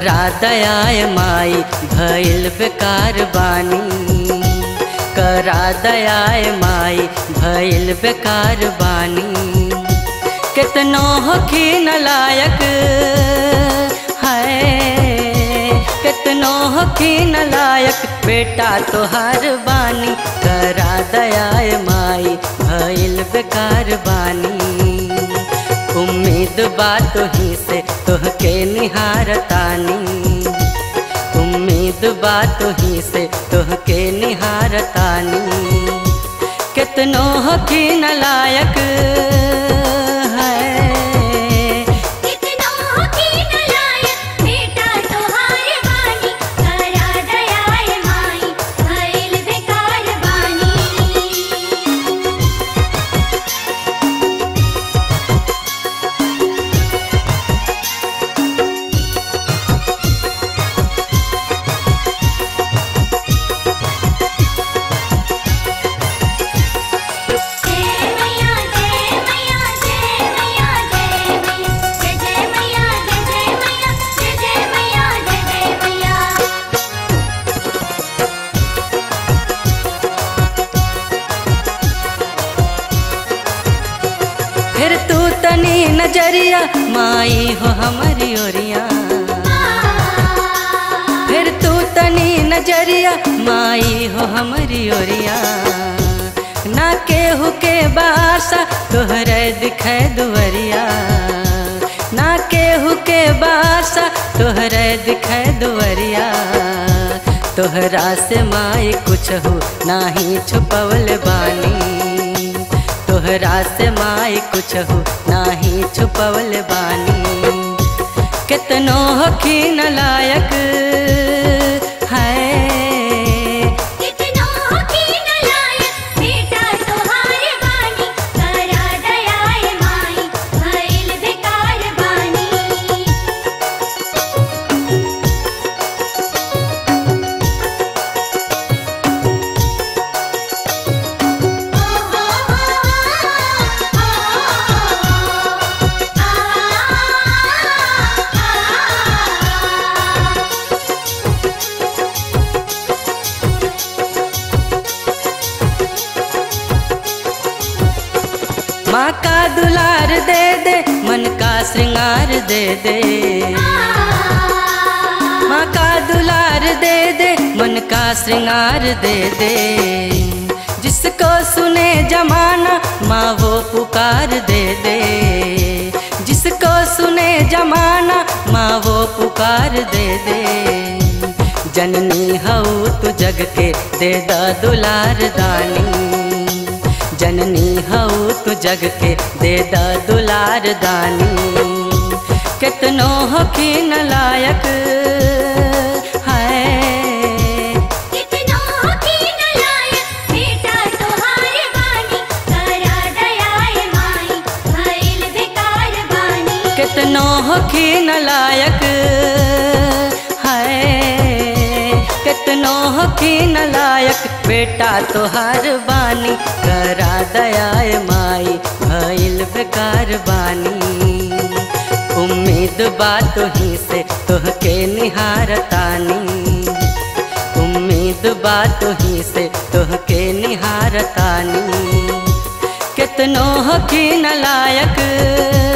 करा दयाय माई भइल बेकार बानी करा दयाय माई भइल बेकार बानी कितनो हखी लायक है कितनो हखी लायक बेटा तोहार बानी करा दयाय माई भइल बेकार बानी उम्मीद बात ही से तोहके निहारतानी उम्मीद बात ही से तोहके निहारतानी कितनो हकी लायक है कितनो की नलायक बेटा तोहार बानी करा दयाल माई भइल बेकार बानी जय मैया जय मैया जय मैया जय मैया जय जय मैया जय जय मैया जय जय मैया जय जय मैया फिर तू तनी नजरिया माई हो हमारी ओरिया फिर तू तनी नजरिया माई हो हमारी ओरिया ना केहू के बासा तोहरे दिखे दुवरिया ना केहू के बासा तोहरे दिखे दुवरिया तोहरा से माई कुछ हो नाही छुपवल बानी तोहरा से माई कुछ हो नाही छुपवल बानी कितनो हखी लायक है कितनो की नलायक बेटा तोहार बानी करा दयाल माई भइल बेकार बानी माँ का दुलार दे दे मन का श्रृंगार दे दे माँ का दुलार दे दे मन का श्रृंगार दे दे जिसको सुने जमाना माँ वो पुकार दे दे जिसको सुने जमाना माँ वो पुकार दे दे जननी हऊ तू जग के दे दा दुलार दानी जननी हऊ तू जग के दे दा दुलार दानी कितनो हकी लायक है कितनो की नलायक बेटा तोहार बानी करा दयाल माई भइल बेकार बानी कितनो हकी लायक है कितनो हकी लायक बेटा तोहार बानी करा दयाय माई भइल बेकार बानी उम्मीद बात ही से तोहके निहारतानी उम्मीद बात ही से तोहके निहारतानी कितनो हकी लायक